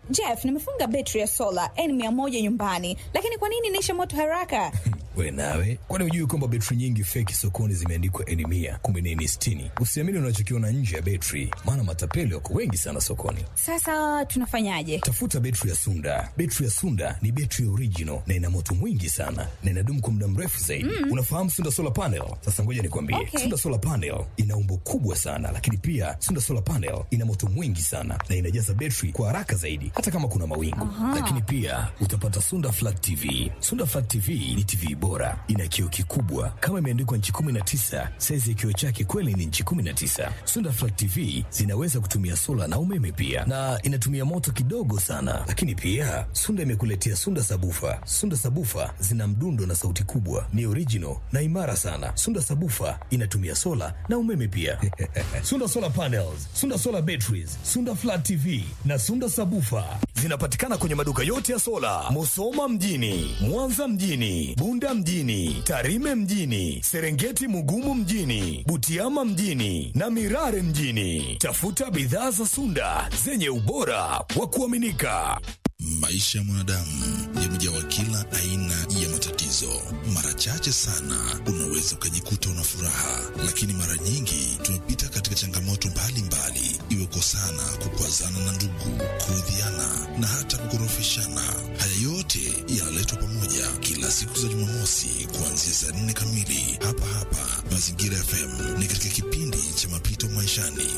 Jeff, nimefunga betri ya sola N100 nyumbani, lakini kwa nini inaisha moto haraka? We nawe, kwani hujui kwamba betri nyingi feki sokoni zimeandikwa N mia kumbe ni N sitini? Usiamini unachokiona nje ya betri, maana matapeli wako wengi sana sokoni. Sasa tunafanyaje? Tafuta betri ya Sunda. Betri ya Sunda ni betri original na ina moto mwingi sana na inadumu kwa muda mrefu zaidi. Mm. Unafahamu Sunda solar panel? Sasa ngoja nikwambie, Okay. Sunda solar panel ina umbo kubwa sana, lakini pia Sunda solar panel ina moto mwingi sana na inajaza betri kwa haraka zaidi, hata kama kuna mawingu. Lakini pia utapata Sunda flat TV. Sunda flat TV ni TV bora, ina kioo kikubwa kama imeandikwa nchi 19. Saizi ya kioo chake kweli ni nchi 19. Sunda flat TV zinaweza kutumia sola na umeme pia, na inatumia moto kidogo sana. Lakini pia Sunda imekuletea Sunda sabufa. Sunda sabufa zina mdundo na sauti kubwa, ni original na imara sana. Sunda sabufa inatumia sola na umeme pia. Sunda solar panels, Sunda solar batteries, Sunda flat TV na Sunda sabufa zinapatikana kwenye maduka yote ya sola, Musoma mjini, Mwanza mjini, Bunda mjini, Tarime mjini, Serengeti Mugumu mjini, Butiama mjini na Mirare mjini. Tafuta bidhaa za Sunda zenye ubora wa kuaminika. Maisha ya mwanadamu yamejawa kila aina ya matatizo. Mara chache sana unaweza ukajikuta una furaha, lakini mara nyingi tumepita katika changamoto mbalimbali, iwe kosana, kukwazana na ndugu, kuudhiana na hata kukorofishana. Haya yote yanaletwa pamoja kila siku za Jumamosi kuanzia saa nne kamili hapa hapa Mazingira FM. Ni katika kipindi cha Mapito Maishani.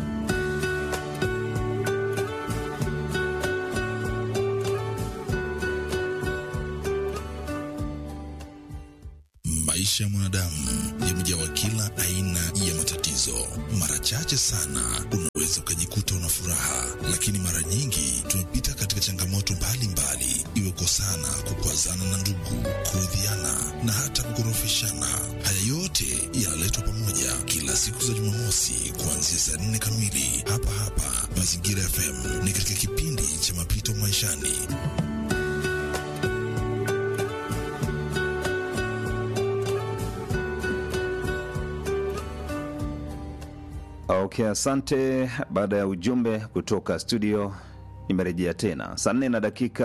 Maisha ya mwanadamu yamejawa kila aina ya matatizo. Mara chache sana unaweza ukajikuta una furaha, lakini mara nyingi tumepita katika changamoto mbalimbali, iwe kosana, kukwazana na ndugu, kuudhiana na hata kukorofishana. Haya yote yanaletwa pamoja kila siku za Jumamosi kuanzia saa nne kamili hapa hapa Mazingira FM. Ni katika kipindi cha Mapito Maishani. Okay, asante. Baada ya ujumbe kutoka studio, nimerejea tena saa nne na dakika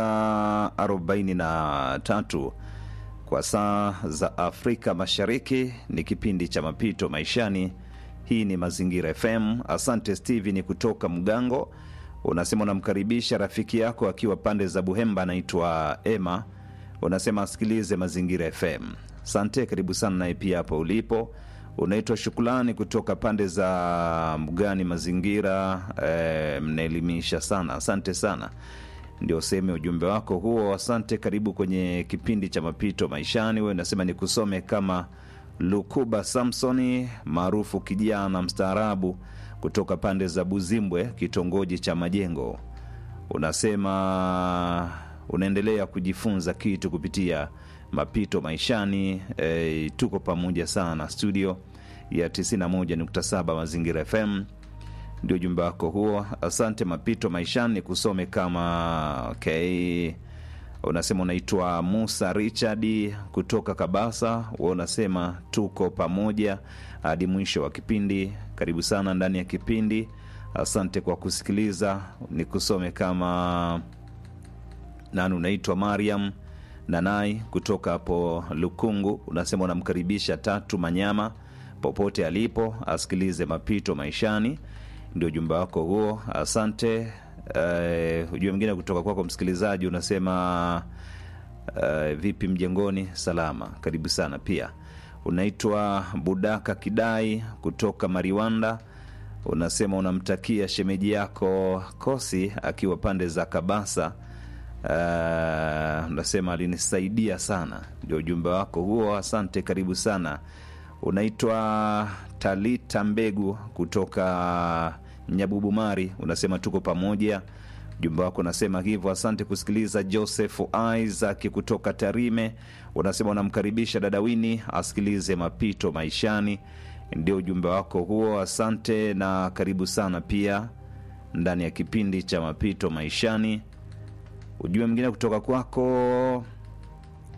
43 kwa saa za Afrika Mashariki. Ni kipindi cha mapito maishani. Hii ni Mazingira FM. Asante Steven kutoka Mgango, unasema unamkaribisha rafiki yako akiwa pande za Buhemba, anaitwa Emma. Unasema asikilize Mazingira FM. Asante, karibu sana naye pia hapo ulipo unaitwa Shukrani kutoka pande za Mgani Mazingira. E, mnaelimisha sana, asante sana. Ndio sehemu ya ujumbe wako huo, asante. Karibu kwenye kipindi cha mapito maishani. We unasema nikusome kama Lukuba Samsoni maarufu kijana mstaarabu kutoka pande za Buzimbwe, kitongoji cha Majengo. Unasema unaendelea kujifunza kitu kupitia mapito maishani. E, tuko pamoja sana studio ya 91.7 Mazingira FM, ndio ujumbe wako huo. Asante. Mapito maishani kusome kama okay. Unasema unaitwa Musa Richard kutoka Kabasa, wa unasema tuko pamoja hadi mwisho wa kipindi. Karibu sana ndani ya kipindi. Asante kwa kusikiliza. Nikusome kama nani, unaitwa Mariam Nanai kutoka hapo Lukungu, unasema unamkaribisha Tatu Manyama popote alipo asikilize mapito maishani. Ndio ujumbe wako huo, asante. Uh, ujumbe mwingine kutoka kwako msikilizaji unasema uh, vipi mjengoni? Salama, karibu sana. Pia unaitwa Budaka Kidai kutoka Mariwanda, unasema unamtakia shemeji yako Kosi akiwa pande za Kabasa Uh, unasema alinisaidia sana, ndio ujumbe wako huo, asante, karibu sana. Unaitwa Talita Mbegu kutoka Nyabubumari, unasema tuko pamoja, ujumbe wako unasema hivyo, asante kusikiliza. Joseph Isaac kutoka Tarime, unasema unamkaribisha dada Wini asikilize mapito maishani, ndio ujumbe wako huo, asante na karibu sana pia ndani ya kipindi cha mapito maishani. Ujumbe mwingine kutoka kwako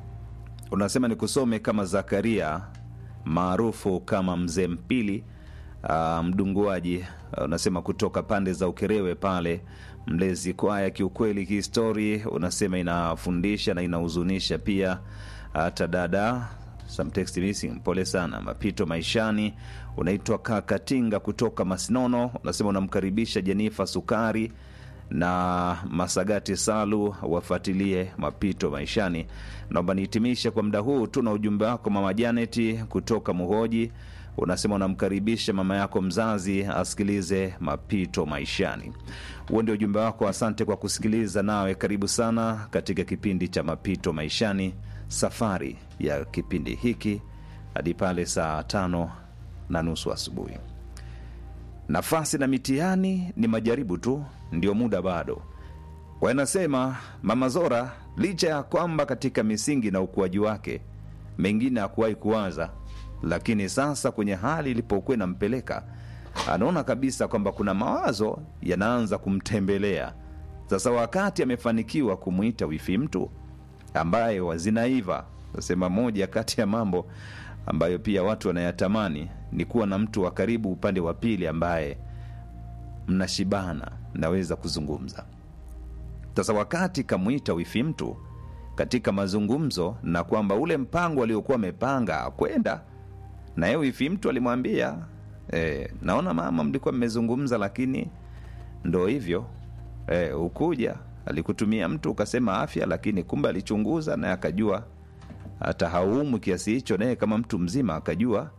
unasema ni kusome kama Zakaria maarufu kama Mzee Mpili uh, mdunguaji uh, unasema kutoka pande za Ukerewe pale Mlezi Kwaya. Kiukweli kihistori unasema inafundisha na inahuzunisha pia. Hata dada some text missing, pole sana. Mapito maishani, unaitwa Kakatinga kutoka Masinono, unasema unamkaribisha Jenifa Sukari na Masagati Salu wafuatilie mapito maishani. Naomba nihitimishe kwa muda huu tu na ujumbe wako mama Janeti kutoka Muhoji. Unasema unamkaribisha mama yako mzazi asikilize mapito maishani. Huo ndio ujumbe wako. Asante kwa kusikiliza, nawe karibu sana katika kipindi cha mapito maishani, safari ya kipindi hiki hadi pale saa tano na nusu asubuhi. Nafasi na mitihani ni majaribu tu, ndio muda bado. Wanasema Mama Zora, licha ya kwamba katika misingi na ukuaji wake mengine hakuwahi kuwaza, lakini sasa kwenye hali ilipokuwa inampeleka, anaona kabisa kwamba kuna mawazo yanaanza kumtembelea. Sasa wakati amefanikiwa kumwita wifi mtu ambaye wazinaiva, nasema moja kati ya mambo ambayo pia watu wanayatamani ni kuwa na mtu wa karibu upande wa pili ambaye mnashibana, mnaweza kuzungumza. Sasa wakati kamwita wifi mtu katika mazungumzo, na kwamba ule mpango aliokuwa amepanga kwenda na yeye, wifi mtu alimwambia e, naona mama, mlikuwa mmezungumza, lakini ndo hivyo e, ukuja alikutumia mtu ukasema afya, lakini kumbe alichunguza naye akajua hata hauumwi kiasi hicho, naye kama mtu mzima akajua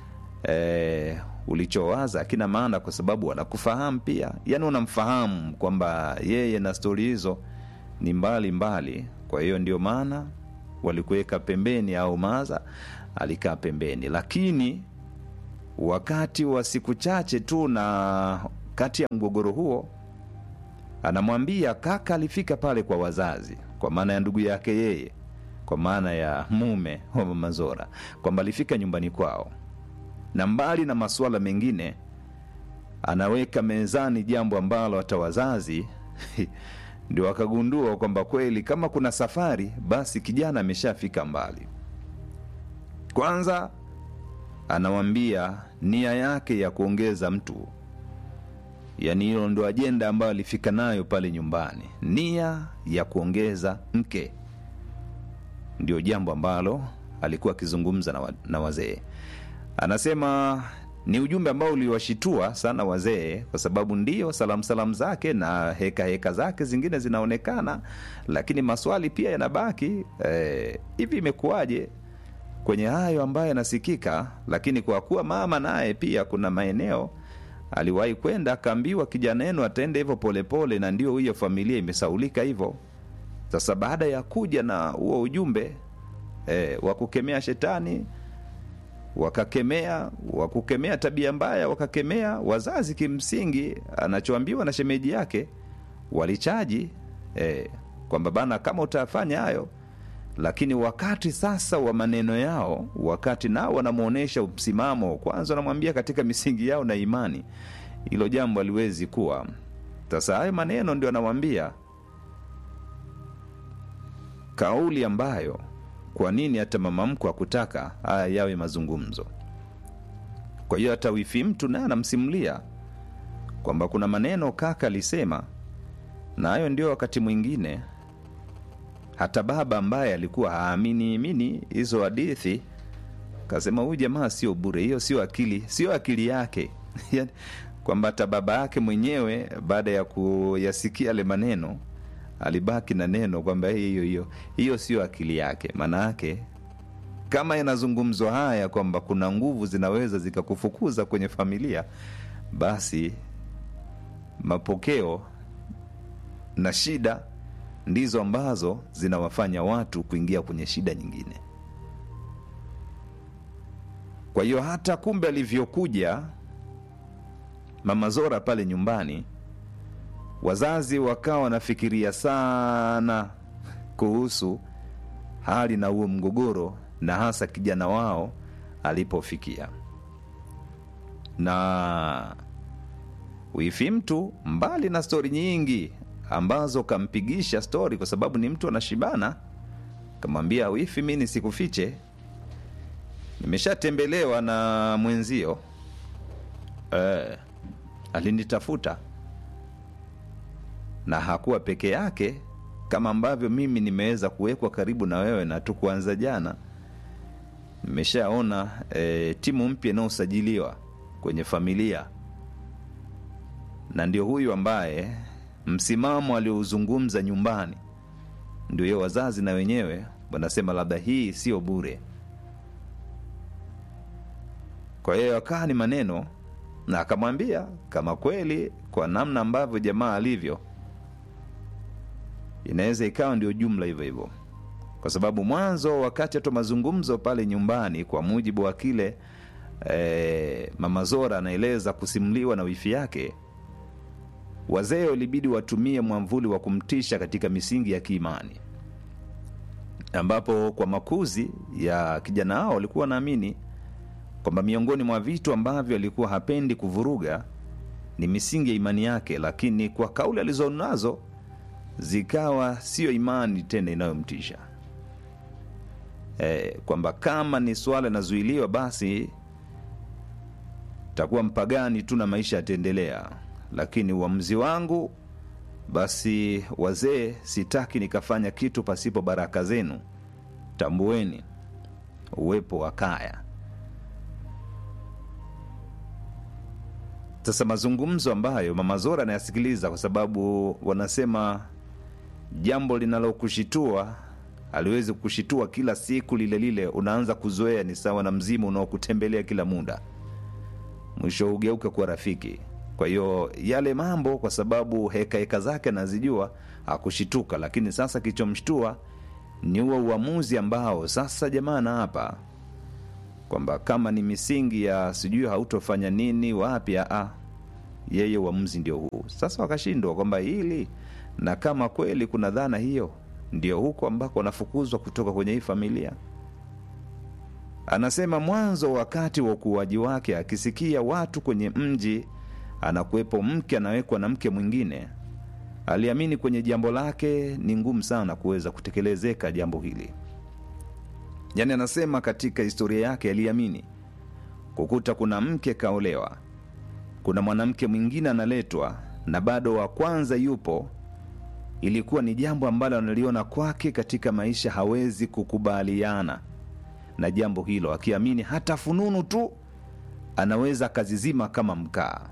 e, ulichowaza akina maana, kwa sababu wanakufahamu pia, yani unamfahamu kwamba yeye na stori hizo ni mbali mbali. Kwa hiyo ndio maana walikuweka pembeni, au maza alikaa pembeni, lakini wakati wa siku chache tu na kati ya mgogoro huo, anamwambia kaka alifika pale kwa wazazi, kwa maana ya ndugu yake yeye kwa maana ya mume wa Mama Zora kwamba alifika nyumbani kwao, na mbali na masuala mengine, anaweka mezani jambo ambalo hata wazazi ndio wakagundua kwamba kweli kama kuna safari, basi kijana ameshafika mbali. Kwanza anawambia nia yake ya kuongeza mtu, yaani hilo ndo ajenda ambayo alifika nayo pale nyumbani, nia ya kuongeza mke ndio jambo ambalo alikuwa akizungumza na, wa, na wazee. Anasema ni ujumbe ambao uliwashitua sana wazee, kwa sababu ndio salamu salamu zake na heka heka zake zingine zinaonekana, lakini maswali pia yanabaki eh, hivi imekuwaje kwenye hayo ambayo yanasikika? Lakini kwa kuwa mama naye pia kuna maeneo aliwahi kwenda akaambiwa kijana yenu atende hivyo polepole, na ndio hiyo familia imesaulika hivyo. Sasa baada ya kuja na huo ujumbe e, wa kukemea shetani, wakakemea wa kukemea tabia mbaya, wakakemea wazazi. Kimsingi anachoambiwa na shemeji yake walichaji e, kwamba bana, kama utafanya hayo. Lakini wakati sasa wa maneno yao, wakati nao wanamwonyesha msimamo, kwanza wanamwambia katika misingi yao na imani, hilo jambo aliwezi kuwa. Sasa hayo maneno ndio anamwambia kauli ambayo kwa nini hata mama mkwe akutaka haya yawe mazungumzo. Kwa hiyo hata wifi mtu naye anamsimulia kwamba kuna maneno kaka alisema, na hayo ndio wakati mwingine hata baba ambaye alikuwa haamini imini hizo hadithi kasema, huyu jamaa sio bure, hiyo sio akili, sio akili yake kwamba hata baba yake mwenyewe baada ya kuyasikia yale maneno alibaki na neno kwamba hiyo hiyo hiyo sio akili yake. Maana yake kama yanazungumzwa haya kwamba kuna nguvu zinaweza zikakufukuza kwenye familia, basi mapokeo na shida ndizo ambazo zinawafanya watu kuingia kwenye shida nyingine. Kwa hiyo hata kumbe alivyokuja Mama Zora pale nyumbani wazazi wakawa wanafikiria sana kuhusu hali na huo mgogoro, na hasa kijana wao alipofikia. Na wifi mtu, mbali na stori nyingi ambazo kampigisha stori, kwa sababu ni mtu anashibana, kamwambia wifi, mi nisikufiche, nimeshatembelewa na mwenzio eh, alinitafuta na hakuwa peke yake kama ambavyo mimi nimeweza kuwekwa karibu na wewe na tu kuanza jana nimeshaona e, timu mpya inayosajiliwa kwenye familia na ndio huyu ambaye msimamo aliouzungumza nyumbani ndio hiyo wazazi na wenyewe wanasema labda hii sio bure kwa hiyo akaa ni maneno na akamwambia kama kweli kwa namna ambavyo jamaa alivyo inaweza ikawa ndio jumla hivyo hivyo kwa sababu mwanzo wakati hata mazungumzo pale nyumbani kwa mujibu wa kile e, mama zora anaeleza kusimuliwa na wifi yake wazee walibidi watumie mwamvuli wa kumtisha katika misingi ya kiimani ambapo kwa makuzi ya kijana hao walikuwa wanaamini kwamba miongoni mwa vitu ambavyo alikuwa hapendi kuvuruga ni misingi ya imani yake lakini kwa kauli alizonazo zikawa siyo imani tena inayomtisha e, kwamba kama ni swala inazuiliwa basi takuwa mpagani tu na maisha yataendelea lakini uamuzi wangu basi wazee sitaki nikafanya kitu pasipo baraka zenu tambueni uwepo wa kaya sasa mazungumzo ambayo mama zora anayasikiliza kwa sababu wanasema jambo linalokushitua aliwezi kushitua kila siku lile lile unaanza kuzoea ni sawa na mzimu unaokutembelea kila muda mwisho hugeuka kuwa rafiki kwa hiyo yale mambo kwa sababu heka heka zake anazijua akushituka lakini sasa kichomshtua ni huo uamuzi ambao sasa jamaa na hapa kwamba kama ni misingi ya sijui hautofanya nini wapi aa yeye uamuzi ndio huu sasa wakashindwa kwamba hili na kama kweli kuna dhana hiyo ndio huko ambako wanafukuzwa kutoka kwenye hii familia anasema mwanzo wakati wa ukuaji wake akisikia watu kwenye mji anakuwepo mke anawekwa na mke mwingine aliamini kwenye jambo lake ni ngumu sana kuweza kutekelezeka jambo hili yaani anasema katika historia yake aliamini kukuta kuna mke kaolewa kuna mwanamke mwingine analetwa na bado wa kwanza yupo ilikuwa ni jambo ambalo analiona kwake katika maisha hawezi kukubaliana na jambo hilo akiamini hata fununu tu anaweza akazizima kama mkaa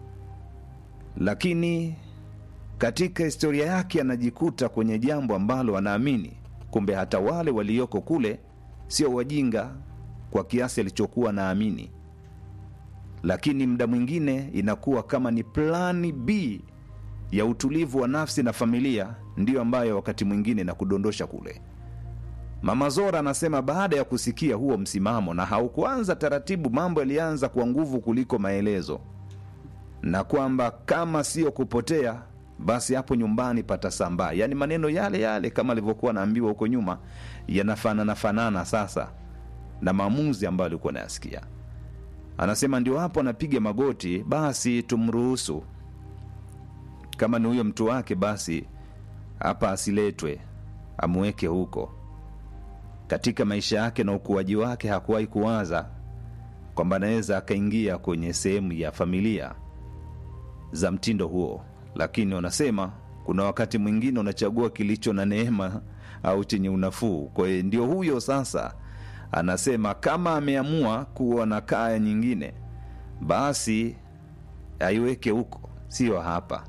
lakini katika historia yake anajikuta kwenye jambo ambalo anaamini kumbe hata wale walioko kule sio wajinga kwa kiasi alichokuwa naamini lakini muda mwingine inakuwa kama ni plani b ya utulivu wa nafsi na familia ndiyo ambayo wakati mwingine na kudondosha kule mama zora anasema baada ya kusikia huo msimamo na haukuanza taratibu mambo yalianza kwa nguvu kuliko maelezo na kwamba kama siyo kupotea basi hapo nyumbani patasambaa yaani maneno yale yale kama alivyokuwa anaambiwa huko nyuma yanafanana fanana sasa na maamuzi ambayo alikuwa anayasikia anasema ndio hapo anapiga magoti basi tumruhusu kama ni huyo mtu wake basi hapa asiletwe amweke huko katika maisha yake na ukuaji wake hakuwahi kuwaza kwamba anaweza akaingia kwenye sehemu ya familia za mtindo huo lakini wanasema kuna wakati mwingine unachagua kilicho na neema au chenye unafuu kwa hiyo ndio huyo sasa anasema kama ameamua kuwa na kaya nyingine basi aiweke huko sio hapa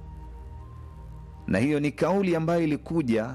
na hiyo ni kauli ambayo ilikuja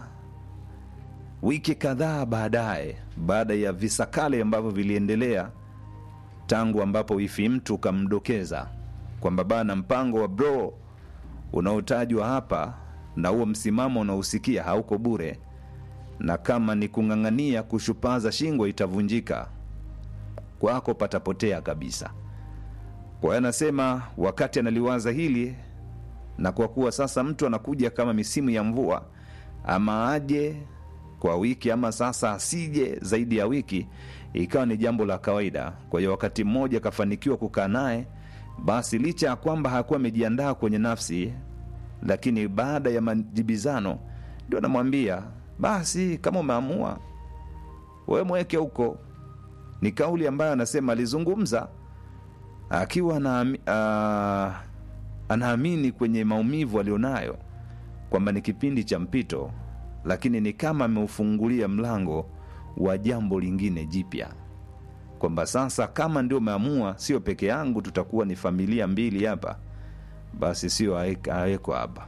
wiki kadhaa baadaye baada ya visakale ambavyo viliendelea tangu ambapo wifi mtu ukamdokeza kwamba bana mpango wa bro unaotajwa hapa na huo msimamo unaosikia hauko bure na kama ni kung'ang'ania kushupaza shingo itavunjika kwako patapotea kabisa kwa hiyo anasema wakati analiwaza hili na kwa kuwa sasa mtu anakuja kama misimu ya mvua ama aje kwa wiki ama sasa asije zaidi ya wiki ikawa ni jambo la kawaida kwa hiyo wakati mmoja akafanikiwa kukaa naye basi licha ya kwamba hakuwa amejiandaa kwenye nafsi lakini baada ya majibizano ndio anamwambia basi kama umeamua we mweke huko ni kauli ambayo anasema alizungumza akiwa anaami- ah, anaamini kwenye maumivu alionayo kwamba ni kipindi cha mpito, lakini ni kama ameufungulia mlango wa jambo lingine jipya, kwamba sasa kama ndio umeamua, sio peke yangu, tutakuwa ni familia mbili hapa, basi sio awekwa hapa.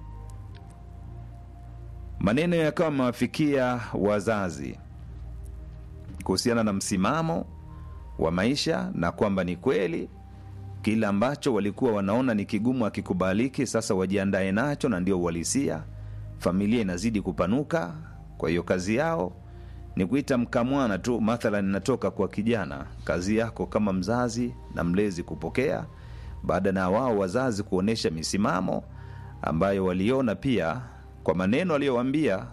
Maneno yakawa amewafikia wazazi kuhusiana na msimamo wa maisha na kwamba ni kweli kile ambacho walikuwa wanaona ni kigumu akikubaliki, sasa wajiandae nacho, na ndio uhalisia. Familia inazidi kupanuka, kwa hiyo kazi yao ni kuita mkamwana tu. Mathalan, inatoka kwa kijana, kazi yako kama mzazi na mlezi kupokea, baada na wao wazazi kuonyesha misimamo ambayo waliona pia kwa maneno aliyowaambia.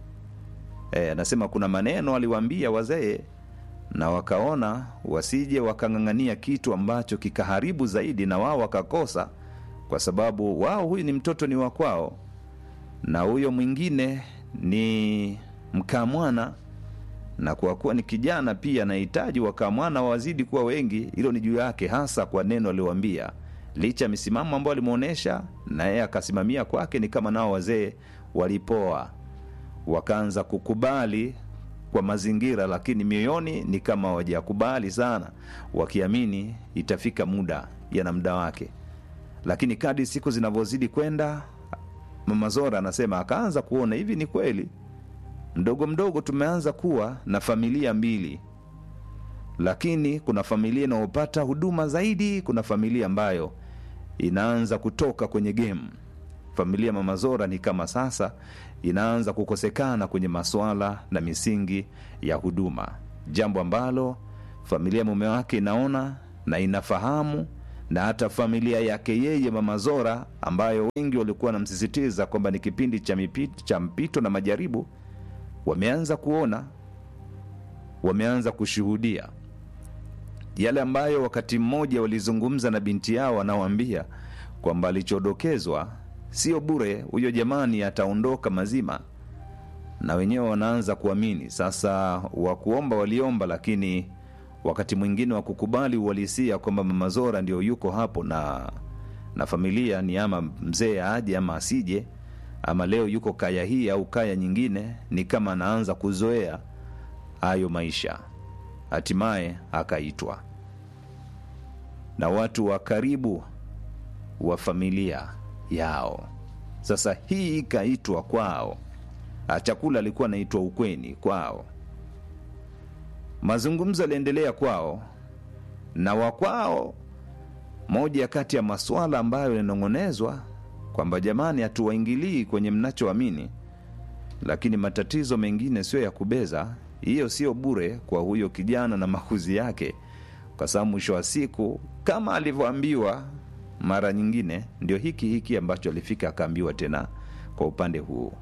E, anasema kuna maneno aliwaambia wazee na wakaona wasije wakang'ang'ania kitu ambacho kikaharibu zaidi na wao wakakosa, kwa sababu wao huyu ni mtoto ni wa kwao na huyo mwingine ni mkamwana, na kwa kuwa ni kijana pia anahitaji wakamwana wazidi kuwa wengi. Hilo ni juu yake, hasa kwa neno aliowambia, licha ya misimamo ambayo alimwonyesha na yeye akasimamia kwake. Ni kama nao wazee walipoa, wakaanza kukubali kwa mazingira, lakini mioyoni ni kama hawajakubali sana, wakiamini itafika muda, yana muda wake. Lakini kadri siku zinavyozidi kwenda, Mama Zora anasema akaanza kuona hivi, ni kweli, mdogo mdogo tumeanza kuwa na familia mbili, lakini kuna familia inayopata huduma zaidi, kuna familia ambayo inaanza kutoka kwenye game. Familia Mama Zora ni kama sasa inaanza kukosekana kwenye masuala na misingi ya huduma, jambo ambalo familia mume wake inaona na inafahamu, na hata familia yake yeye Mama Zora, ambayo wengi walikuwa wanamsisitiza kwamba ni kipindi cha, mipito, cha mpito na majaribu, wameanza kuona, wameanza kushuhudia yale ambayo wakati mmoja walizungumza na binti yao, anawaambia kwamba alichodokezwa sio bure, huyo jamani ataondoka mazima, na wenyewe wanaanza kuamini sasa. Wakuomba waliomba, lakini wakati mwingine wa kukubali uhalisia kwamba Mama Zora ndio yuko hapo na na familia ni ama mzee aje ama asije, ama leo yuko kaya hii au kaya nyingine, ni kama anaanza kuzoea hayo maisha. Hatimaye akaitwa na watu wa karibu wa familia yao. Sasa hii ikaitwa kwao, chakula alikuwa anaitwa ukweni kwao, mazungumzo yaliendelea kwao na wakwao. Moja kati ya maswala ambayo yananong'onezwa kwamba jamani, hatuwaingilii kwenye mnachoamini, lakini matatizo mengine sio ya kubeza. Hiyo sio bure kwa huyo kijana na makuzi yake, kwa sababu mwisho wa siku kama alivyoambiwa mara nyingine ndio hiki hiki ambacho alifika akaambiwa tena kwa upande huu,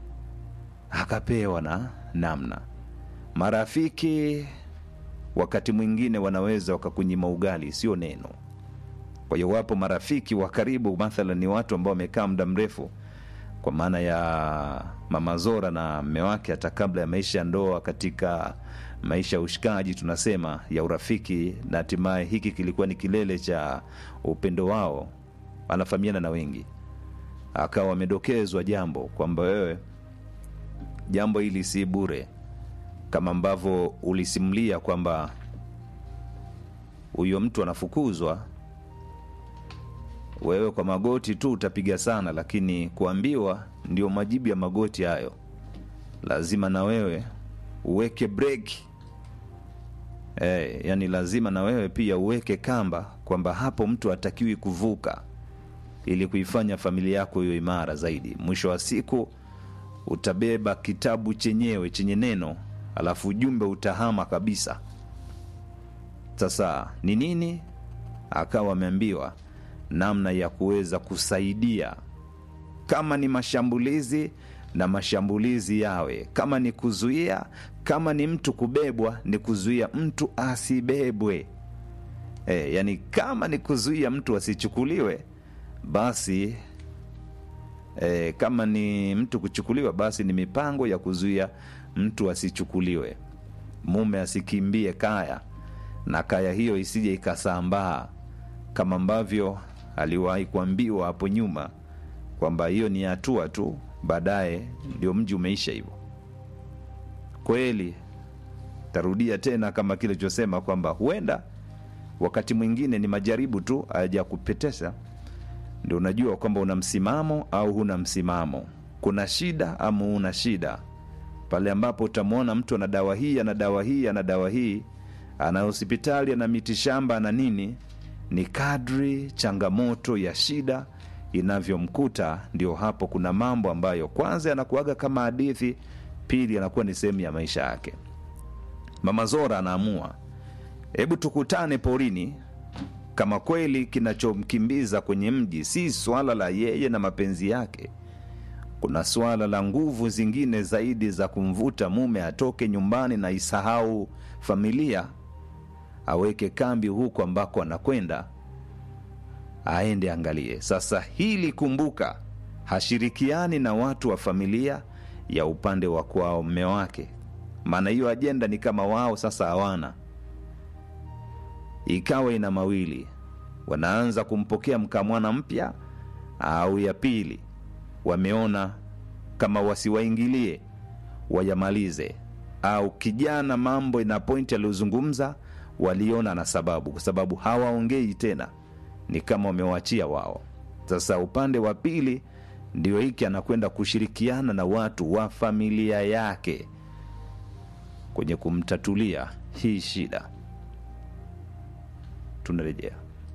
akapewa na namna. Marafiki wakati mwingine wanaweza wakakunyima ugali, sio neno. Kwa hiyo wapo marafiki wa karibu, mathalan ni watu ambao wamekaa muda mrefu, kwa maana ya Mama Zora na mme wake, hata kabla ya maisha ya ndoa, katika maisha ya ushikaji tunasema ya urafiki, na hatimaye hiki kilikuwa ni kilele cha upendo wao. Anafahamiana na wengi, akawa amedokezwa jambo kwamba wewe, jambo hili si bure, kama ambavyo ulisimulia kwamba huyo mtu anafukuzwa, wewe kwa magoti tu utapiga sana, lakini kuambiwa ndio majibu ya magoti hayo, lazima na wewe uweke breki eh, yani lazima na wewe pia uweke kamba kwamba hapo mtu hatakiwi kuvuka, ili kuifanya familia yako hiyo imara zaidi. Mwisho wa siku utabeba kitabu chenyewe chenye neno, alafu ujumbe utahama kabisa. Sasa ni nini? Akawa ameambiwa namna ya kuweza kusaidia, kama ni mashambulizi na mashambulizi yawe, kama ni kuzuia, kama ni mtu kubebwa, ni kuzuia mtu asibebwe. E, yani kama ni kuzuia mtu asichukuliwe, basi e, kama ni mtu kuchukuliwa, basi ni mipango ya kuzuia mtu asichukuliwe, mume asikimbie kaya na kaya hiyo isije ikasambaa kama ambavyo aliwahi kuambiwa hapo nyuma kwamba hiyo ni hatua tu, baadaye ndio mji umeisha hivyo. Kweli tarudia tena kama kile chosema kwamba huenda wakati mwingine ni majaribu tu haja kupetesha, ndio unajua kwamba una msimamo au huna msimamo, kuna shida ama huna shida. Pale ambapo utamwona mtu ana dawa hii ana dawa hii ana dawa hii, ana hospitali ana miti shamba ana nini, ni kadri changamoto ya shida inavyomkuta, ndio hapo kuna mambo ambayo kwanza yanakuaga kama hadithi, pili yanakuwa ni sehemu ya maisha yake. Mama Zora anaamua hebu tukutane porini. Kama kweli kinachomkimbiza kwenye mji si swala la yeye na mapenzi yake, kuna swala la nguvu zingine zaidi za kumvuta mume atoke nyumbani na isahau familia, aweke kambi huko ambako anakwenda, aende angalie. Sasa hili kumbuka, hashirikiani na watu wa familia ya upande wa kwao mme wake, maana hiyo ajenda ni kama wao sasa hawana ikawa ina mawili, wanaanza kumpokea mkamwana mpya au ya pili, wameona kama wasiwaingilie wayamalize, au kijana mambo ina pointi aliyozungumza waliona na sababu, kwa sababu hawaongei tena, ni kama wamewachia wao. Sasa upande wa pili ndio hiki anakwenda kushirikiana na watu wa familia yake kwenye kumtatulia hii shida. Tunarejea.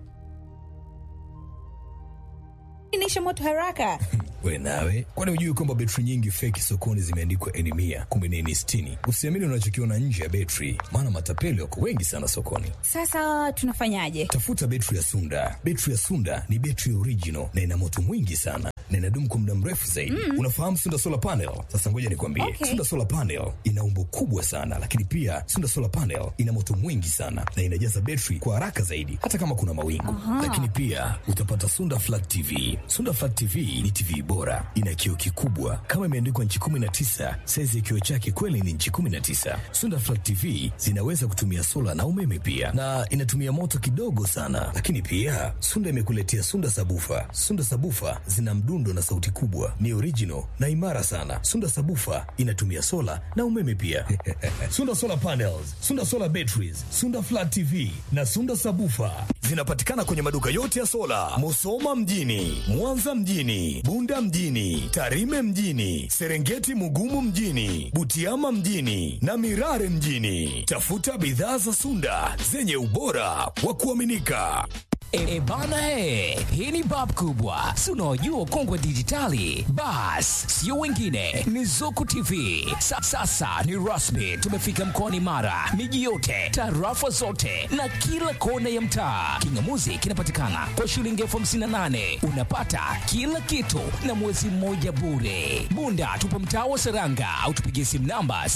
Nisha moto haraka. We nawe, kwani hujui kwamba betri nyingi feki sokoni zimeandikwa eni mia kumbe ni eni sitini? Usiamini unachokiona nje ya betri, maana matapeli wako wengi sana sokoni. Sasa tunafanyaje? Tafuta betri ya Sunda. Betri ya Sunda ni betri original na ina moto mwingi sana na inadumu kwa muda mrefu zaidi. Unafahamu Sunda solar panel? Sasa ngoja nikwambie, Okay. Sunda solar panel ina umbo kubwa sana, lakini pia Sunda solar panel ina moto mwingi sana na inajaza betri kwa haraka zaidi, hata kama kuna mawingu. Lakini pia utapata Sunda flat TV. Sunda flat TV ni TV bora, ina kioo kikubwa kama imeandikwa nchi 19. Saizi ya kioo chake kweli ni nchi 19. Sunda flat TV zinaweza kutumia sola na umeme pia, na inatumia moto kidogo sana. Lakini pia Sunda imekuletea Sunda sabufa. Sunda sabufa zina mdundo na sauti kubwa, ni original na imara sana. Sunda sabufa inatumia sola na umeme pia. Sunda solar panels, Sunda solar batteries, Sunda flat TV na Sunda sabufa zinapatikana kwenye maduka yote ya sola, Musoma mjini, Mwanza mjini, Bunda mjini, Tarime mjini, Serengeti Mugumu mjini, Butiama mjini na Mirare mjini. Tafuta bidhaa za Sunda zenye ubora wa kuaminika. E, bana he, hii ni bab kubwa, si unaojua ukongwe dijitali. Bas, sio wengine, ni Zuku TV. Sa, sasa ni rasmi, tumefika mkoani Mara, miji yote, tarafa zote na kila kona ya mtaa. Kingamuzi kinapatikana kwa shilingi elfu hamsini na nane unapata kila kitu na mwezi mmoja bure. Bunda tupo mtaa wa Seranga au tupigie simu namba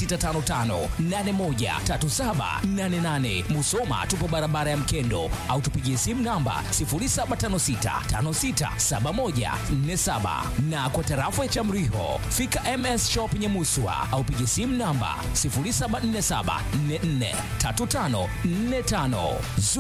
0655813788. Musoma tupo barabara ya Mkendo au tupigie simu namba 0756567147 na kwa tarafa ya Chamriho fika MS Shop Nyamuswa au pigie simu namba 0747443545.